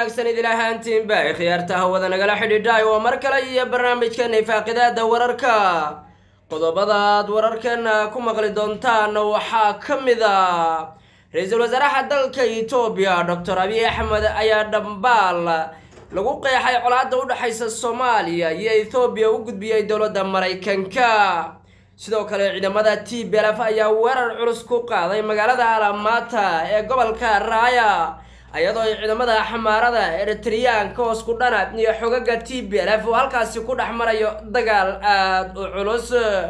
wanaagsan idil ahaantiinba ee khiyaarta hawada nagala xidhiidhaay waa mar kale iyo barnaamijkeena ifaaqidaada wararka qodobadaad wararkeena ku maqli doontaan waxaa ka mid a ra-iisul wasaaraha dalka etoobiya doctor abiy axmed ayaa dhambaal lagu qeexay colaadda u dhexaysa soomaaliya iyo ethoobiya u gudbiyey dowladda maraykanka sidoo kale ciidamada t b lf ayaa weerar culus ku qaaday magaalada alamata ee gobolka raaya iyadoo ay ciidamada xamaarada eritriyaanka hoos ku dhana iyo xogaga t b lf oo halkaasi ku dhex marayo dagaal aada u culus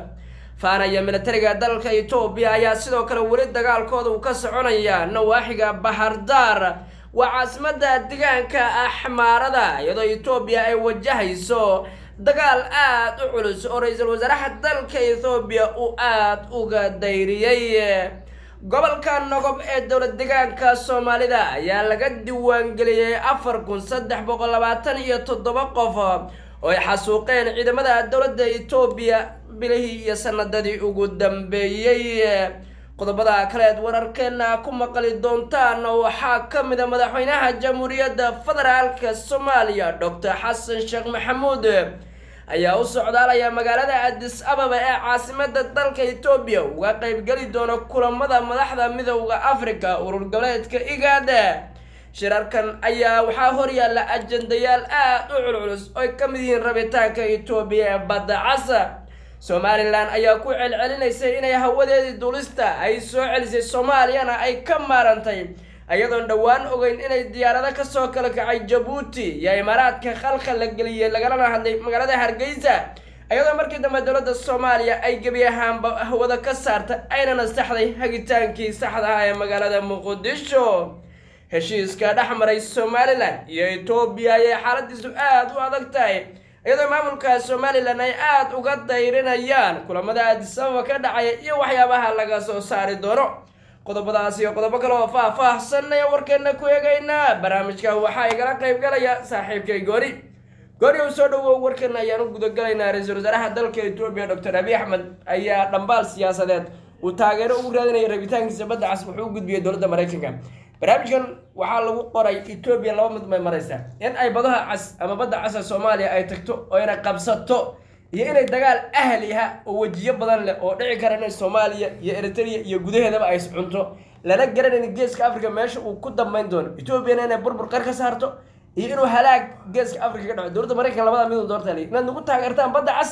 faanaya militariga dalka etoobiya ayaa sidoo kale weli dagaalkooda uu ka soconaya nawaaxiga bahardaar waa caasimada deegaanka axmaarada iyadoo etoobiya ay wajahayso dagaal aada u culus oo ra-iisul wasaaraha dalka ethoobiya uu aada uga dayriyey gobolka nogob ee dowlad deegaanka soomaalida ayaa laga diiwaangeliyey afar kun saddex boqol labaatan iyo toddoba qof oo ay xasuuqeen ciidamada dowladda etoobiya bilihii iyo sanadadii ugu dambeeyey qodobada kaleed wararkeena ku maqli doontaan waxaa ka mid a madaxweynaha jamhuuriyadda federaalka soomaaliya doctor xasan sheekh maxamuud ayaa u socdaalaya magaalada adis ababa ee caasimada dalka etoobiya uga qeybgeli doona kulamada madaxda midowda africa urur goboleedka igaada shirarkan ayaa waxaa horyaalla ajandayaal aada u culculus oo ay ka mid yihiin rabitaanka etoobiya ee badda casa somalilan ayaa ku celcelinaysay inay hawadeedii duulista ay soo celisay soomaaliyana ay ka maarantay iyadoon dhowaan ogeyn inay diyaarado kasoo kala kacay jabuuti iyo imaaraadka khalkhal la geliyey lagalana hadlay magaalada hargeysa iyadoo markii dambe dowladda soomaaliya ay gebi ahaanba hawada ka saarta ayna nasaxday hagitaankii saxda ah ee magaalada muqdisho heshiiska dhex maray somalilan iyo etoobiya ayay xaaladiisu aada u adag tahay iyadoo maamulka somalilan ay aada uga dayrinayaan kulamada adisababa ka dhacaya iyo waxyaabaha laga soo saari doono qodobadaas iyo qodobo kale oo faah-faahsanaya warkeena ku eegaynaa barnaamijka waxaa igala qeyb galaya saaxiibkay goori goori u soo dhawow warkeena ayaan u gudagalaynaa ra-iisul wasaaraha dalka etoobiya doctor abiy axmed ayaa dhambaal siyaasadeed uu taageero ugu raadinaya rabitaankiisa badda cas wuxuu u gudbiyey dowladda maraykanka barnaamijkan waxaa lagu qoray etoobiya laba mid may maraysaa in ay badaha cas ama badda casa soomaaliya ay tagto oo inay qabsato iyo inay dagaal ahliha oo wejiyo badan leh oo dhici kara inay soomaaliya iyo eritrea iyo gudaheedaba ay cunto lana garanayn geeska africa meesha uu ku dambeyn doono etoobiyana inay burbur qar ka saarto iyo inuu halaag geeska africa ka dhaco dowladda maraykanka labada midun doorta inaad nagu taageertaan badda cas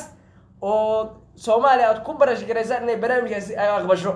oo soomaaliya aad ku barash garaysaan inay barnaamijkaasi ay aqbasho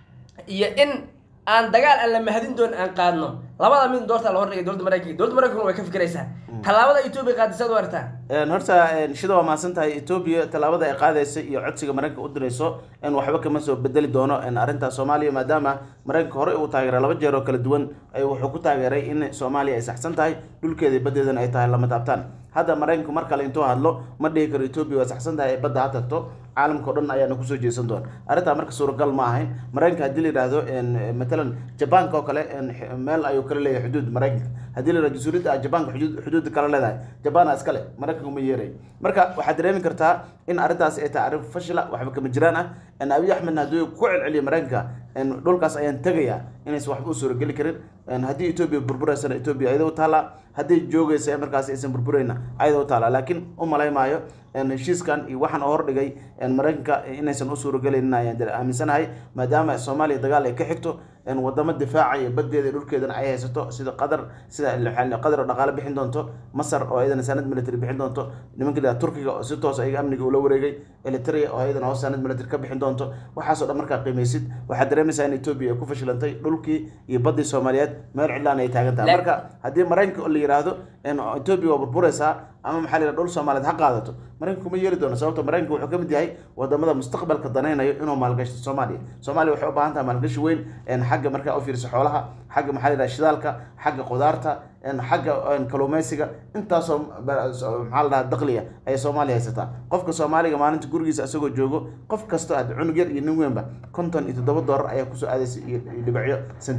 iyo in aan dagaal aan la mahadin doon aan qaadno labada mid doorta la hordhigay dowladda maraykanka dowladda maraykanka way ka fikiraysaa tallaabada etoobiya qaadisaad u artaa horta shida waa mahadsan tahay etoobiya tallaabada ay qaadaysa iyo codsiga maraykanka u dirayso in waxba kama soo bedeli doono arrinta soomaaliya maadaama maraykanka horey uu taageeray laba jeer oo kala duwan wuxuu ku taageeray in soomaaliya ay saxsan tahay dhulkeeda iyo baddeedana ay tahay lama taabtaan hadda maraykanku mar kale intuu hadlo ma dhihi karo etoobiya waa saxsan tahay ay badda ha tagto caalamka o dhan ayaana kusoo jeesan doona arrintaa marka suuragal ma ahayn maraykanka haddii la yidhaahdo matalan jabaanka oo kale meel ayuu kala leeyahay xuduud maraykanka haddii la yidhahdo jasuuriyadda ah jabaanka xuduud xuduudda kala leedahay jabaana iskale maraykanka uma yeeray marka waxaad dareemi kartaa in arrintaasi ay tahay arrin fashila waxba kama jiraan ah abiy axmedna haddii ku celceliya maraykanka dhulkaas ayaan tegayaa inaysan waxba u suurageli karin haddii etoobiya burbureysana etoobiya ayada u taallaa haddii joogaysa markaas aysan burbureyna ayada u taallaa laakiin u malay maayo heshiiskan iyo waxaan oo hordhigay maraykanka inaysan u suuragelayn ayaan aaminsanahay maadaama soomaaliya dagaal ay ka xigto wadamo difaacaya badeeda dhulkeedana ay haysato sida qatar sida qatar oo dhaqaale bixin doonto masar oo ayadana sanad military bixin doonto nimanka la turkiga oo si toos ayaga amniga ula wareegay eritrea oo ayadana hoos sanad military ka bixin doonto waxaasoo dhan markaa qiimaysid waxaad dareemaysaa in etoobiya ay ku fashilantay dhulkii iyo baddii soomaaliyeed meel cidlaan ay taagan tahay marka haddii maraykanka la yidhaahdo etoobiya waa burbureysaa ama maxaa la yidhaha dhul soomaaliyeed ha qaadato maraykanka kuma yeeli doono sababto maraykanka wuxuu ka mid yahay wadamada mustaqbalka danaynayo inuu maalgashto soomaaliya soomaaliya waxay u baahan tahay maalgashi weyn xagga markaa u fiirsa xoolaha xagga maxaa la yidhaha shidaalka xagga qudaarta xagga kalluumeysiga intaasoo maxaa la dhaha daqliya ayay soomaaliya haysataa qofka soomaaliga maalinta gurigiisa isagoo joogo qof kastoo aad cunug yar iyo nin weynba konton iyo toddoba doolar ayaa kusoo aadaysa iyo dhibacyo sentiyaal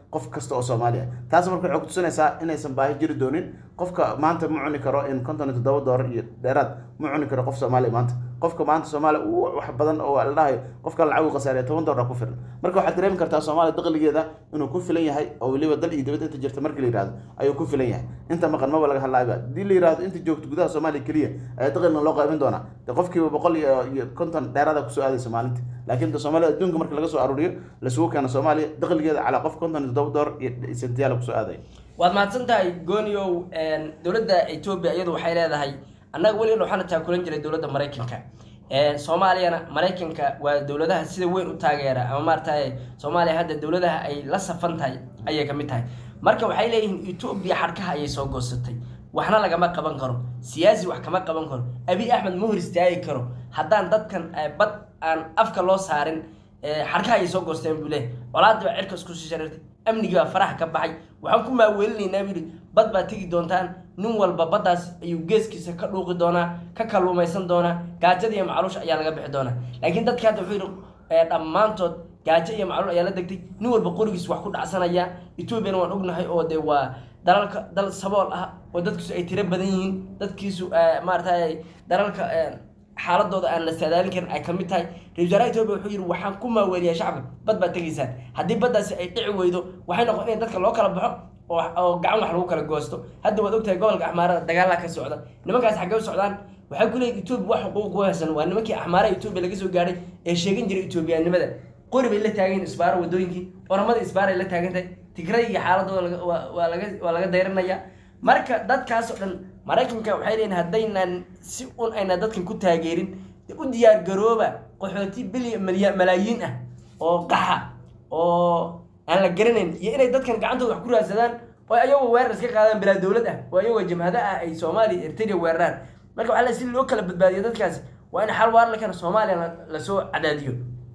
qof kasta oo soomaali ah taas marka waxay kutusinaysaa inaysan baahi jiri doonin qofka maanta ma cuni karo in konton iyo toddoba doolar iyo dheeraad ma cuni karo qof soomaaliya maanta qofka maanta soomaaliya uu wax badan oo la dhahayo qofka lacagu khasaariya toban doolar ku filan marka waxaad dareemi kartaa soomaaliya dakhligeeda inuu ku filan yahay oo weliba dal iyo dibad inta jirta markii la yihahdo ayuu ku filan yahay inta maqan maba laga hadlaayba haddii la yihahdo inta joogto gudaha soomaaliya keliya ayaa dakhligan loo qaybin doonaa de qofkiiba boqol iyo iyo konton dheeraada kusoo aadaysa maalintii laakiin de soomaalida adduunka marka laga soo aruuriyo lasugu keeno soomaaliya dakhligeeda calaa qof konton iyo toddoba doolar iyo sentiyaala kusoo aadaya waad mahadsan tahay gooniow dowladda etoobiya iyadu waxay leedahay annaga weligan waxaana taakulan jiray dowladda maraykanka soomaaliyana maraykanka waa dowladaha sida weyn u taageera ama maaragtay soomaaliya hadda dowladaha ay la safan tahay ayay ka mid tahay marka waxay leeyihiin etoobiya xadhkaha ayay soo goosatay waxna lagama qaban karo siyaasi wax kama qaban karo abi axmed ma hor istaagi karo haddaan dadkan bad aan afka loo saarin xadhkaha ayay soo goosteen buu leeyahy colaadii baa cirka isku sii shareertay amnigii baa faraha ka baxay waxaan ku maaweelinaynaa buu yidhi bad baad tegi doontaan nin walba baddaas ayuu geeskiisa ka dhuuqi doonaa ka kalluumaysan doonaa gaajada iyo macluusha ayaa laga bixi doonaa laakiin dadki hadda wuxuu yidhi dhammaantood gaajo iyo macluul ayaa la degtay nin walba qorigiis wax ku dhacsanaya etoobiyana waan ognahay oo dee waa dalalka dal sabool ah oo dadkiisu ay tiro badan yihiin dadkiisu maaragtay dalalka xaaladooda aan la saadaalin karin ay kamid tahay ra-isul wasaaraha etoobiya wuxuu yidhi waxaan ku maaweeliyaa shacabka bad baad tegaysaan haddii baddaasi ay dhici weydo waxay noqon in dadka loo kala baxo oo oo gacan wax lagu kala goosto hadda waad ogtahay gobolka axmaarada dagaalaa ka socda nimankaas xaggee u socdaan waxay ku leeyihin etoobiya wax xuquuq ku haysan waa nimankii axmaaraha etoobiya laga soo gaadhay ee sheegan jiray etoobiyaanimada qori bay la taagan yihin isbaaro wadooyinkii oramada isbaaray la taagan tahay tigray iyo xaaladooda laga- waa waa laga waa laga dayranaya marka dadkaas oo dhan maraykanka waxay leeyihin haddaynan si un ayna dadkan ku taageerin dee u diyaar garooba qaxooti bilyan malya malaayiin ah oo qaxa oo aan la garanayn iyo inay dadkan gacantooda wax ku raadsadaan oo ayagoo weerar iska qaadaan bilaa dowlad ah oo ayagoo jamhado ah ay soomaaliya ertariya weeraraan marka waxaa la si loo kala badbaadiyo dadkaasi waa in xal waar la keeno soomaaliya la- lasoo cadaadiyo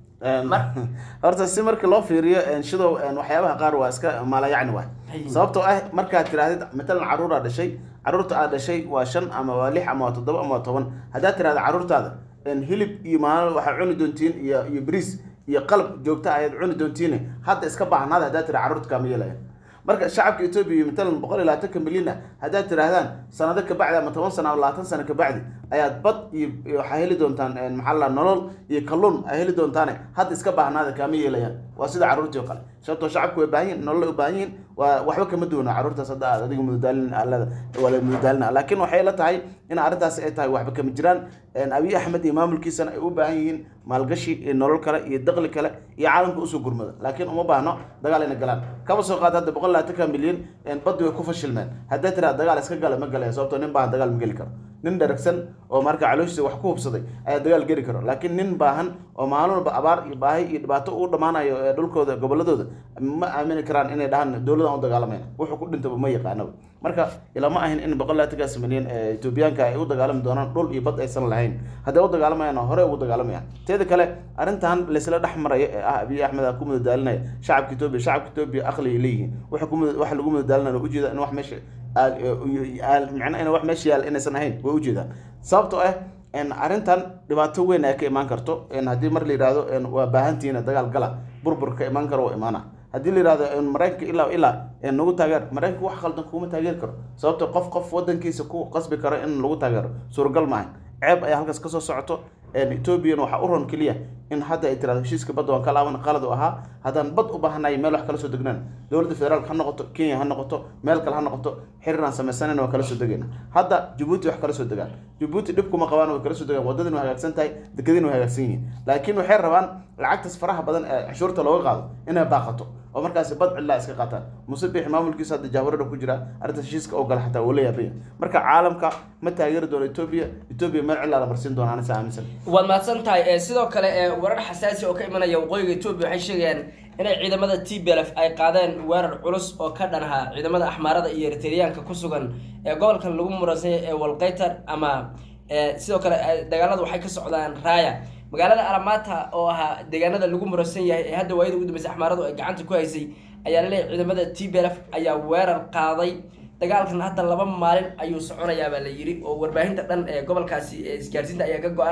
Mar- horta si marka loo fiiriyo shidow waxyaabaha qaar waa iska maalayacni waay Hay. sababtoo ah markaad tirahdid matalan caruur aad dhashay caruurta aad dhashay waa shan ama waa lix ama waa toddoba ama waa toban haddaad tirahda caruurtaada hilib iyo maalin waxaad cuni doontiin iyo iyo bariis iyo qalab joogta ayaad cuni doontiin hadda iska baahnaada haddaad tira caruurta kaama yeelaya marka shacabka etoobiya iyo matalan boqol iyo labaatanka milyan ah haddaad tiraahdaan sanado kabacdi ama toban sano ama labaatan sano kabacdi ayaad bad iyo iyo waxaa heli doontaan een, maxaa la nolol iyo kalluun ay heli doontaane hadda iska baahnaada kaama yeelayaan waa sida caruurtii oo kale sababtoo shacabku way baahan yihin nolol ay u baahan yihin waa waxba kama duwana caruurtaas hadda aad adiga mudadaalin alada waa la mudadaalina laakiin waxay la tahay in arrintaasi ay tahay waxba kama jiraan een, abiy axmed iyo maamulkiisana ay u baahan yihiin maalgashi iyo nolol kale iyo daqli kale iyo caalamka usoo gurmada laakiin uma baahno dagaal inay galaan kaba soo qaad hadda boqol labaatanka milyan een, baddi way ku fashilmeen haddaad tiraa dagaal iska gala ma galaya sababtoo nin baahan dagaal ma geli karo nin dharagsan oo marka calooshiisa wax ku hubsaday ayaa dagaal geli karo laakiin nin baahan oo maalin walba abaar iyo baahi iyo dhibaato u dhammaanayo ee dhulkooda goboladooda ma aamini karaan inay dhahaan dowladan u dagaalamayna wuxuu ku dhintaba ma yaqaanaba marka ilama ahin in boqol labaatankaas milyan ee etoobiyaanka ay u dagaalami doonaan dhul iyo bad aysan lahayn hadday u dagaalamayaan hore ugu dagaalamayaan teeda kale arrintan laysla dhex maraya ee ah abiy axmed aa ku mudadaalinaya shacabka etoobiya shacabka etoobiya aqligay leeyihiin waxa ku muda- waxa lagu mudadaalinaya oo ujeeda in wax meesha aal- aal- macnaa in wax meesha yaal inaysan ahayn way ujeedaan sababtoo ah en arrintan dhibaato weyn ay ka imaan karto en haddii mar la yidhahdo en waa baahantihiina dagaal gala burbur ka imaan karo waa imaana haddii la yidhahdo en maraykanka ilaa ilaa en nagu taageer maraykanka wax khaldan kuma taageeri karo sababto qof qof wadankiisa ku qasbi karo in lagu taageero suuragal maahan ceeb ayaa halkaas kasoo socoto en ethoobiyan waxaa u ron keliya in hadda ay tirahdo heshiiska badda waan ka laaban qalad u ahaa haddaan bad u baahanayo meel wax kala soo degnaan dowladda federaalka ha noqoto kenya ha noqoto meel kale ha noqoto xiriir aan samaysanayna waa kala soo degayna hadda jabuuti wax kala soo degaan jabuuti dhib kuma qabaan way kala soo degaan wadadin way hagaagsan tahay dekadin way hagaagsan yihiin laakiin waxay rabaan lacagtaas faraha badan ee cashuurta looga qaado inay baaqato oo markaasi bad cidlaa iska qaataan muse bixi maamulkiisa hadda jahwarada ku jira arrintaas heshiiska oo gala xataa uu la yaabaya marka caalamka ma taageeri doono etoobiya etoobiya meel cidlaa la marsiin doona anisa aaminsan waad mahadsan tahay ee sidoo kale ee warar xasaasi oo ka imanaya waqooyiga etoobiya waxay sheegayaan inay ciidamada t b l f ay qaadeen weerar culus oo ka dhan ahaa ciidamada axmaarada iyo eritreyaanka ku sugan ee gobolkan lagu muransanya ee walqaytar ama ee sidoo kale ee dagaalada waxay ka socdaan raaya magaalada alamata oo ahaa deegaanada lagu muransan yahay ee hadda waayada ugu dambeysay axmaaradu ay gacanta ku haysay ayaa laleeyahay ciidamada t b l f ayaa weerar qaaday dagaalkan hadda laba maalin ayuu soconayaa baa la yiri oo warbaahinta dhan ee gobolkaasi ee isgaarsiinta ayaa ka go-an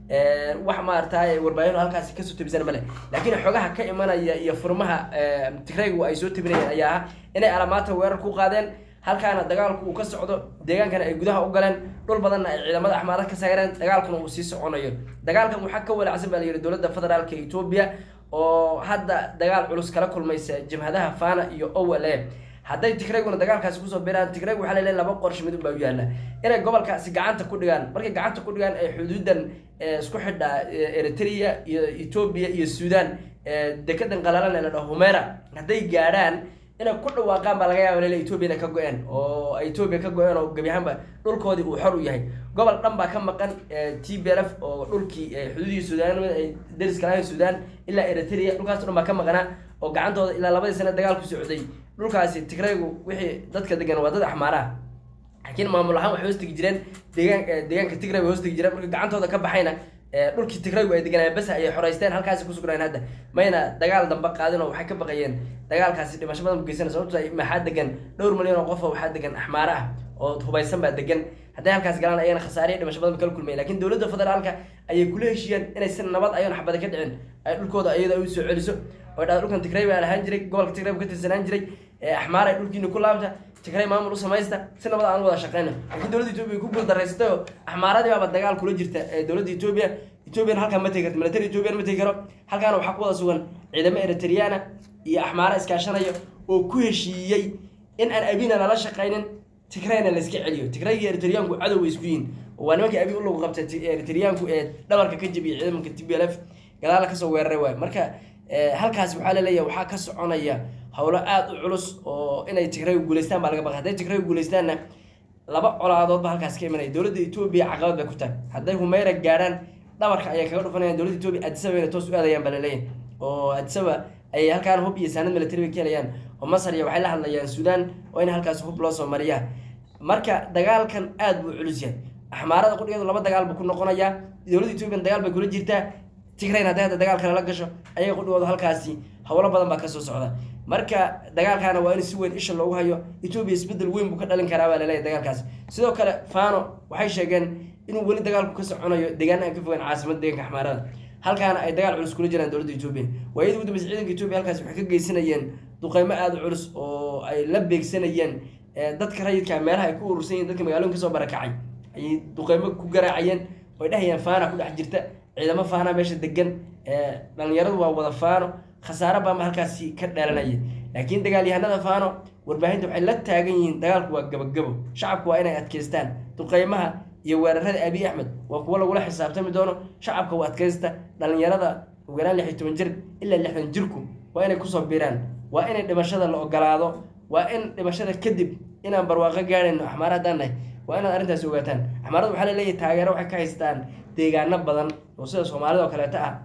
wax maaragtay warbaahin halkaasi kasoo tabisan male laakiin xogaha ka imanaya iyo furmaha tigraygu ay soo tabinayeen ayaa ah inay alamaata weerar ku qaadeen halkaana dagaalku uu ka socdo deegaankana ay gudaha u galeen dhul badanna ay ciidamada axmaarad ka saareen dagaalkuna uu sii soconayo dagaalkan waxaa ka walacsan baa layidhi dowladda federaalka etoobiya oo hadda dagaal culus kala kulmaysa jabhadaha fana iyo owale hadday tigrayguna dagaalkaasi kusoo biraan tigrayg waxaa laleeyahay laba qorshe mid unbaa u yaalla inay gobolkaasi gacanta ku dhigaan markay gacanta ku dhigaan ay xuduudan isku xidha eritrea iyo etoobiya iyo suudaan dekedan qalalan ee la dhaho humera hadday gaadhaan inay ku dhawaaqaan baa laga yaaba lele etoobiyana ka go-een oo etoobiya ka go-een oo gebi ahaanba dhulkoodii uu xor u yahay gobol dhan baa ka maqan t b l f oo dhulkii xuduudii suudaan ay dariska lahayn suudaan ilaa eritrea dhulkaas dhan baa ka maqnaa oo gacantooda ilaa labadii sane dagaal ku socday dhulkaasi tigraygu wixii dadka degan waa dad axmaaraha laakiin maamul ahaan waxay hoostegi jireen deegaan deegaanka tigray bay hoostegi jireen marka gacantooda ka baxayna dhulkii tigraygu ay deganayeen bas ayay xoreysteen halkaasi kusugnayeen hadda mayna dagaal dambe qaadin oo waxay ka baqayeen dagaalkaasi dhimasho badan bu geysanay sababto ay maxaa degan dhowr milyan oo qof oo waxaa degan axmaare ah oo hubaysan baa degan hadday halkaas galaan ayana khasaariya dhimasho badan kala kulmaya lakin dowladda federaalka ayay kula heshiiyeen inay si nabad ayoon xabada ka dhicin ay dhulkooda iyada u soo celiso oo dhaa dhulkan tigray baa lahaan jiray gobolka tigray bu ka tirsanaan jiray axmaar ay dhulkiina ku laabta tigray maamul u samaysta si nabad aan wada shaqeyna laakiin dowladda etoobiya ku guuldareysatay oo axmaaradii baaba dagaal kula jirta dowladda etoobiya ethoobiyan halkaan ma tegi karto military ethoobiyan ma tegi karo halkaana waxaa ku wada sugan ciidamo eritriyaana iyo axmaara iskaashanaya oo ku heshiiyey in aan abina lala shaqaynin tigrayna la iska celiyo tigray iyo eritriyaanku cadow way isku yihiin waa nimanka abi u lagu qabtay eritriyaanku ee dhabarka ka jabiyay ciidamanka t b l f gadaala kasoo weeraray waayo marka halkaas waxaa laleeyahay waxaa ka soconaya howlo aada u culus oo inay tigraygu guuleystaan baa laga baqay hadday tigraygu guuleystaanna laba colaadoodba halkaas ka imanaya dowladda etoobiya caqabad bay ku tahay hadday humeyra gaadhaan dhabarka ayay kaga dhufanayaan dowladda etoobiya adisaba inay toos u aadayaan baa laleeyahay oo adisaba ayay halkaan hub iyo saanad military bay ka helayaan oo masar iyo waxay la hadlayaan suudaan oo in halkaas hub loo soo mariyaa marka dagaalkan aada buu culus yahay axmaarada qudhigeedu laba dagaal buu ku noqonayaa dowladda etoobiyan dagaal bay kula jirtaa tigrayn hadday hadda dagaal kale la gasho ayaga qudhigoodu halkaasi howlo badan baa kasoo socda marka dagaalkaana waa in si weyn isha loogu hayo etoobiya isbedel weyn buu ka dhalin karaa baa laleeyahay dagaalkaasi sidoo kale fano waxay sheegeen inuu weli dagaalku ka soconayo deegaana aan ka fogaan caasimada deeganka axmaarada halkaana ay dagaal culus kula jiraan dowladda etoobiya waayadii ugu dambeysa ciidanka etoobiya halkaasi waxay ka geysanayeen duqeymo aada u culus oo ay la beegsanayeen dadka rayidka meelaha ay ku urursan yihin dadka magaalooyin kasoo barakacay ayay duqeymo ku garaacayeen oy dhahayaan faana ku dhex jirta ciidamo faana meesha degan dhalinyaradu waa wada faano khasaare baama halkaasi ka dhalanaya laakiin dagaalyahanada faano warbaahinta waxay la taagan yihiin dagaalku waa gabagabo shacabku waa inay adkeystaan duqeymaha iyo weerarada abiy axmed waa kuwo lagula xisaabtami doono shacabka u adkeysta dhalinyarada ugu yaraan lix iyo toban jir ilaa lixdan jirku waa inay kusoo biiraan waa inay dhimashada la ogolaado waa in dhimashada kadib inaan barwaaqo gaadhayno axmaara haddaan nahay waa inaad arrintaasi ogaataan axmaarada waxaa laleeyahay taageero waxay ka haystaan deegaano badan oo sida soomaalida oo kaleeto ah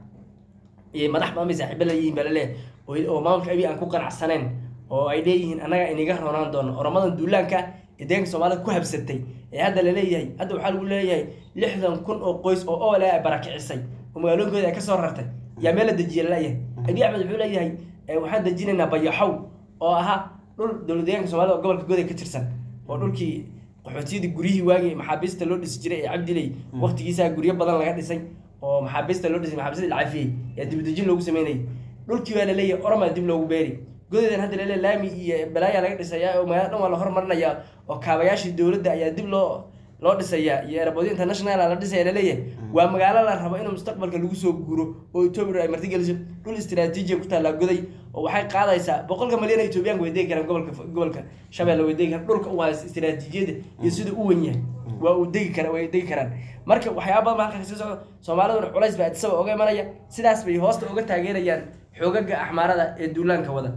iyo madax badan bay saaxiibo leeyihiin baa laleeyahay oo maamulka abiy aan ku qanacsanayn oo ay leeyihiin annaga inaga roonaan doono oramadan duulaanka ee deeganka soomaalida ku habsatay ee hadda laleeyahay hadda waxaa lagu leeyahay lixdan kun oo qoys oo ole ay barakicisay oo magaalooyinkooda ay kasoo rartay yaa meel la dejiya laleeyahay abiy axmed wuxuu leeyahay waxaan dejinaynaa bayaxow oo ahaa dhul dowlad deeganka soomaalida oo gobolka goday ka tirsan oo dhulkii qaxootiyadii guryihii waagii maxaabiista loo dhisi jiray ee cabdiley waqtigiisaa guryo badan laga dhisay oo maxaabiista loo dhisay maxaabiista la cafiyey yaa dibadejin loogu sameynayay dhulkii baa laleeyahay oromaa dib loogu beeri godeedan hadda laleeyahay laami iyo balaayaa laga dhisayaa oo magaalada dhan waa la hormarinayaa oo kaabayaashii dowladda ayaa dib loo loo dhisayaa iyo airboodyo international la dhisaya laleeyahay waa magaalo la rabo inuu mustaqbalka lagu soo guuro oo etoobiya ay martigeliso dhul istiraatiijiya ku taallaa goday oo waxay qaadaysaa boqolka malyan etoobiyaanka way degi karaan gobolka gobolka shabeelle way degi karaan dhulka u haysta istiraatiijiyada iyo sida u wen yahay waa uu degi kara way degi karaan marka waxyaaba badan ba halkaa kasii socdo soomaaliduna culays baa adisaba oga imanaya sidaas bay hoosta uga taageerayaan xoogaga axmaarada ee duulaanka wada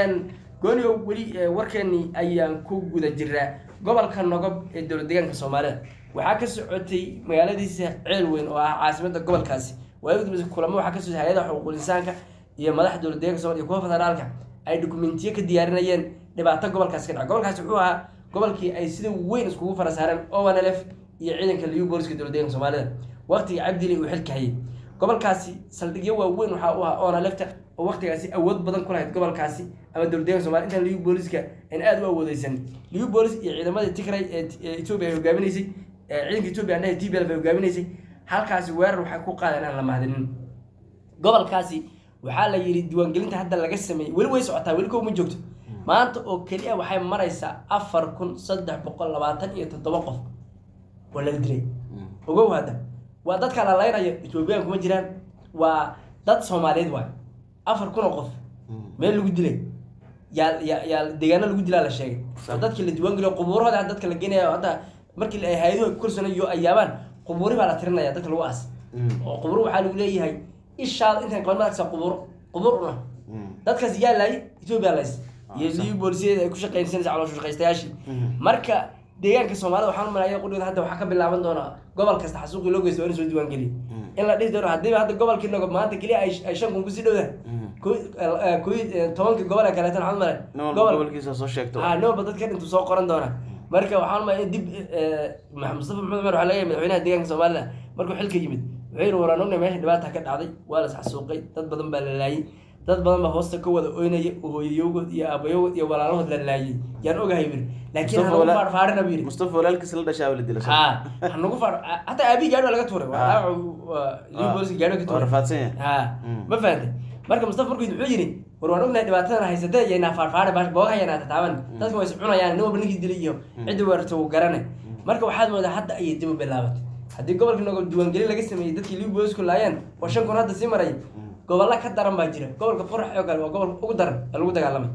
gooniow weli warkeenii ayaan ku guda jiraa gobolka nogob ee dowlad deegaanka soomaalida waxaa ka socotay magaaladiisa ceel weyn oo ah caasimada gobolkaasi waayada dambeysa kulamo waxaa ka socotay hay-ada xuquuqul insaanka iyo madaxda dowlad deeganka somalia iyo kuwa federaalka ay dokumentiyo ka diyaarinayeen dhibaato gobolkaasi ka dhaca gobolkaasi wuxuu ahaa gobolkii ay sida weyn iskugu fara saareen owanlf iyo ciidanka liu booliska dowlad deeganka soomaalida waqtiga cabdili uu xilka hayay gobolkaasi saldhigyo waaweyn waxaa u ahaa onalefta oo waqtigaasi awood badan ku lahayd gobolkaasi ama dowlad deeganka somalia intaan liu booliska aan aada u awoodeysan liu boolis iyo ciidamadii tigray ee etoobiya ay hogaaminaysay ciidanka etoobiya andhaha t b l ay hogaaminaysay halkaasi weerar waxay ku qaadeen aan la mahadinin gobolkaasi waxaa la yidhi diiwaangelinta hadda laga sameeyey weli way socotaa weli kow ma joogto maanta oo keliya waxay maraysaa afar kun saddex boqol labaatan iyo toddoba qof oo laga dilay ogow hadda waa dadka la laynaya ethoobiyan kuma jiraan waa dad soomaaliyeed waay afar kun oo qof meel lagu dilay yaa yaa yaa deegaano lagu dilaa la sheegay oo dadkii la diiwaangeliyo qubuurahooda hadda dadka la geenaya hadda markii ay hay-aduhu kursanayo ay yaabaan qubuuri baa la tirinaya dadka lagu aas oo qubuur waxaa lagu leeyahay ishaada intaan qaban madagsa qubuur qubuur una dadkaas yaa laayay etoobiya lays iyo liyu boolisyada ay ku shaqeynsanaysa calooshu shaqaystayaashii marka deegaanka soomaalida waxaan umalaya qudhigooda hadda waxaa ka bilaaban doona gobol kasta xasuuqii loo geysto waa in soo diiwaangeliya in la dhihi doono haddiiba hadda gobolkii nogo maanta keliya ay ay shan kun kusii dhowdahay koy tobankii gobol ee kaleetan waxaan umalay nin walba gobolkiisa soo sheegto ha nin walba dadka intuu soo qoran doona marka waxaan umalaya dib mustafa maxamed cumar waxaa laga yahay madaxweynaha deegaanka soomaalida markuu xilka yimid wuxuu yidhi waraan ognahay meesha dhibaata ka dhacday waa la isxasuuqay dad badan baa la laayay dad badan baa hoosta ka wada oynaya oo hooyayogood iyo aabayogood iyo walaalahood la laayay yaan ogahay buu yidhi laakiin Mustafa hanagu wala- faarfaarina buu yidhi mustafa walaalkiisa la dhashaa la dila ha hanagu faar hataa aabihi gaadhi waa laga tuuray waa Ha. dhaawac liu booliska gaadhi ka waa tuuray rafaadsan yahay ha Mm. ma fahantay marka mustafa markuu wuxuu yidhi war waan ognahay dhibaatadan haysatee iyo inaa faarfaare baash boogaha yanaa tataaban dadka way is cunayaan nin walba ninkii dilay iyo ciddi weerarta wuu garanay marka waxaad moodaa hadda ayay dib u bilaabatay haddii gobolka nogo diiwaangelin laga sameeyey dadkii liu boolisku laayeen oo shan kun hadda sii maray gobolla ka daran baa jira gobolka qorax oo kale waa gobolka ugu daran ee lagu dagaalamay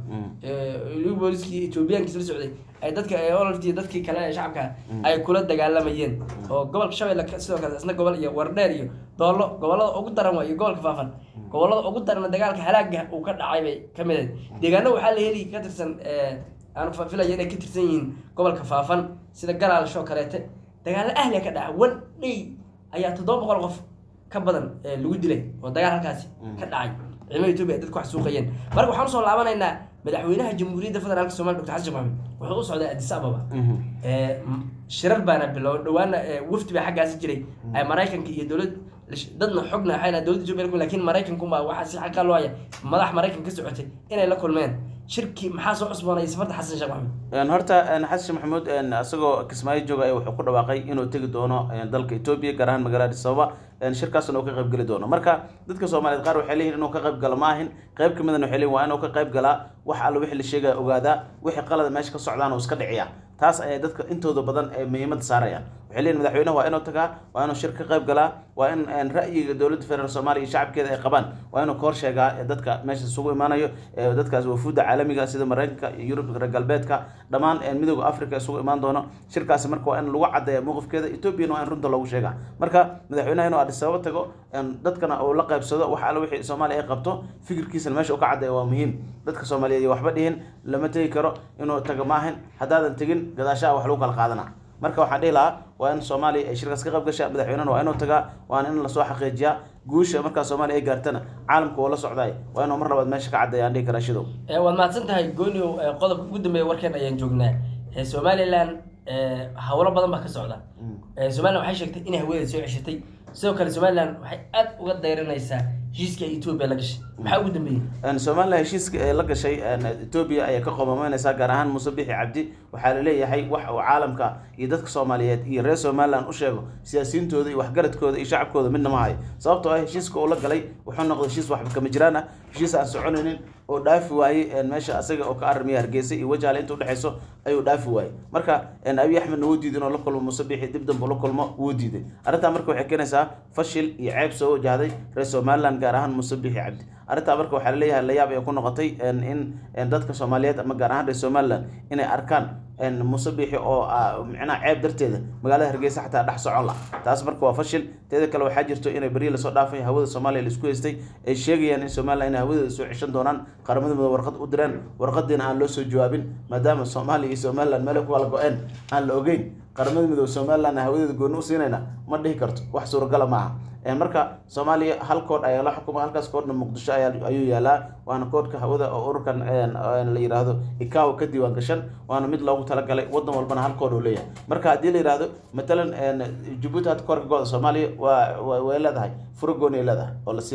liu booliskii etoobiyaankiis la socday ay dadka ee ololti iyo dadkii kale ee shacabka ay kula dagaalamayeen oo gobolka shabeelle ka- sidoo kale isna gobol iyo wardheer iyo doollo gobollada ugu daran waa iyo gobolka faafan gobollada ugu daran dagaalka halaaga uu ka dhacay bay ka mid ahayd deegaano waxaa la heli ka tirsan ee, aan fa- filaya inay ka tirsan yihiin gobolka faafan sida galaalsho oo kaleete dagaalo ahliya ka dhaca one day ayaa toddoba boqol qof ka badan ee lagu dilay oo dagaal halkaasi ka dhacay ciidamada etoobiya ay dadku wax suuqayeen marka waxaan usoo laabanaynaa madaxweynaha jamhuuriyadda federaalka soomaaliya dr xasan sheekh maxamed wuxuu u socday addis ababa ee, m- shirar baana bilow dhawaana ee, wafdi baa xaggaasi jiray ay maraykanka iyo dowlad dadna xogna waxay lahayd dowladda etoobiya la kulmeen, laakiin maraykanku baa waxaa si xaqa loo haya madax maraykan ka socotay inay la kulmeen shirkii maxaa soo cusboonay safarta xasan sheekh maxamed Een, horta een, xasan sheekh maxamuud een, isagoo kismaayo jooga ayaa wuxuu ku dhawaaqay inuu tegi doono een, dalka etoobiya gaar ahaan magaalada addis ababa een, shirkaasna uu ka qayb geli doono marka dadka soomaaliyeed qaar waxay leeyihin inuu ka qayb galo ma ahin qayb ka midana waxay leeyihin waa inuu ka qayb galaa wax alla wixii la sheegaya ogaadaa wixii qalada meesha ka socdaan uu iska dhiciya taas ayay dadka intooda badan ee muhiimadda saarayaan waxay leeyihin madaxweynaha waa inuu tagaa waa inuu shir ka qayb galaa waa in een, ra'yiga dowladda federaalk soomaaliya iyo shacabkeeda ay qabaan waa inuu ka hor sheegaa ee dadka meesha isugu imaanayo ee dadkaas wafuudda caalamiga sida maraykanka iyo yurub reer galbeedka dhammaan een, midooda africa isugu imaan doono shirkaasi marka waa in lagu cadeeya mowqifkeeda etoobiyana waa in runta loogu sheegaa marka madaxweynaha inuu addis ababa tago een, dadkana uu la qaybsado wax alla wixii soomaaliya ay qabto fikirkiisana meesha uu ka cadeeya waa muhiim dadka soomaaliyeed iyo waxba dhihin lama tegi karo inuu tago maahin haddaadan tegin gadaashaa wax lagu kala qaadana marka waxaan dhihi lahaa waa in soomaaliya ay shirkaas ka qayb gashaa madaxweynena waa inuu tagaa waana in lasoo xaqiijiyaa guusha markaa soomaaliya ay gaartana caalamka waa la socdaay waa inuu mar labaad meesha ka caddeeya aan dhihi karaa shidow Ee, waad mahadsan tahay gooniow ee, qodobka ugu dambeeya warkeen ayaan joognaa Ee, somalilan ee, howlo badan baa ka socda Ee, somalilan waxay sheegtay inay hawadeeda soo ceshatay sidoo kale somalilan waxay aad uga dayranaysaa heshiiska ay etoobiya la gashay maxaa ugu dambeeyey Een, somalilan heshiiska ee la gashay een, etoobiya ayaa ka qomameynaysaa gaar ahaan muuse bixi cabdi waxaa la leeyahay wax uu caalamka iyo dadka soomaaliyeed iyo reer somalilan u sheego siyaasiyiintooda iyo waxgaradkooda iyo shacabkooda midna ma hayo sababtoo ah heshiiska uu la galay wuxuu noqday heshiis waxba kama jiraan ah heshiis aan soconaynin oo dhaafi waayey een, meesha asaga oo ka armiya hargeysa iyo wajaale inta udhexeyso ayuu dhaafi waayey marka een, abiy axmedna wuu diiday inuu la kulmo muuse bixi dib dambe ula kulmo wuu diiday arrintaa marka waxay keenaysaa fashil iyo ceeb soo wajahday reer somalilan gaar ahaan muuse bixi cabdi arrintaa marka waxaa laleeyahay layaab ay ku noqotay een, in een, dadka soomaaliyeed ama gaar ahaan reer somalilan inay arkaan een, muuse bixi oo ah, micnaha ceeb darteeda magaalada hargeysa xataa dhex socon la taas marka waa fashil teeda kale waxaa jirto inay beri lasoo dhaafay hawada soomaaliya laisku haystay ay sheegayaan in somalilan inay hawadeeda soo ceshan doonaan qaramada midoobe warqad u direen warqadiina aan loo soo jawaabin maadaama soomaaliya iyo somalilan meel ay ku kala go-een aan la ogeyn qaramada midoobe somalilan hawadeeda gooni u siinayna ma dhihi karto wax suuragala maaha Een, marka soomaaliya hal koodh ayaa la xukuma halkaas koodhna muqdisho ayaa ayuu yaalaa waana koodhka hawada oo ururkan een, een la yidhaahdo ikaw ka diiwaan gashan waana mid loogu talagalay wadan walbana hal koodh uu leeyahay marka haddii la yidhaahdo matalan een, jabuuti hadda koorka gooda soomaaliya waa waa- way leedahay furo gooni ay leedahay oo la siinaya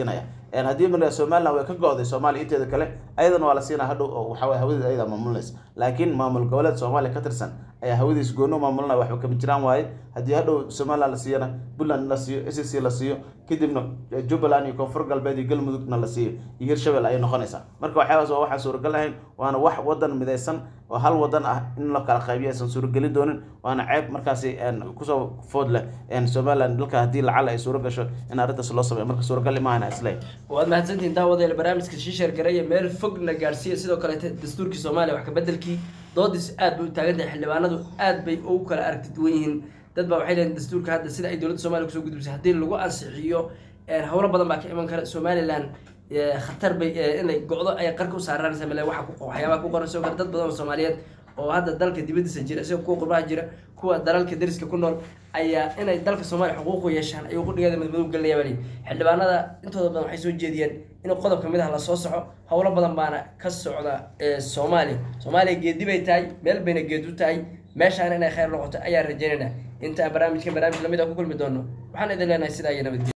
haddii markaa somaliland way ka go-day soomaaliya inteeda kale ayadana waa la siinaa hadhow oo waxaa waye hawadeeda ayadaa maamulinaysa laakiin maamul goboleed soomaaliya ka tirsan ayaa hawadiis goono maamulinaya waxba kama jiraan waaye haddii hadhow somaliland la siiyana puntland la siiyo s c la siiyo kadibna jubbaland iyo koonfur galbeed iyo galmudugna la siiyo iyo hirshabel ayay noqonaysaa marka waxyaabaas waa waxaan suuragal ahayn waana wax wadan midaysan oo hal wadan ah in la kala qaybiyo aysan suuragelin doonin waana ceeb markaasi kusoo food leh somaliland dalka haddii lacala ay suura gasho in arrintaas loo sameeyo marka suuragal maahana isle waad mahadsantihin daawadeel barnaamijka shiishar gareeya meel fogna gaarsiiya sidoo kaleete dastuurkii soomaaliya wax kabedelkii doodiis aad bay u taagan tahay xildhibaanadu aad bay ugu kala aragti duwan yihiin dad baa waxay leeyihin dastuurka hadda sida ay dowladda soomaliya kusoo gudbisay haddii lagu ansixiyo howlo badan baa ka iman kara somaliland khatar bay inay go-do ay qarka u saaraanaysa male waxa waxyaabaha ku qoran sidoo kale dad badan oo soomaaliyeed oo hadda dalka dibadiisa jira sida kuwa qurbaha jira kuwa dalalka dariska ku nool ayaa inay dalka soomaaliya xuquuqu yeeshaan ayuu qudhigeeda madmadow gelinaya bali xildhibaanada intooda badan waxay soo jeediyeen in qodob kamid ah lasoo soco howlo badan baana ka socda soomaaliya soomaaliya geedi bay tahay meel bayna geed u tahay meeshaana inay khayr noqoto ayaan rajeynayna inta barnaamijkan barnaamij lamid a ku kulmi doono waxaan idin leenahay sidaa iyo nabadgelya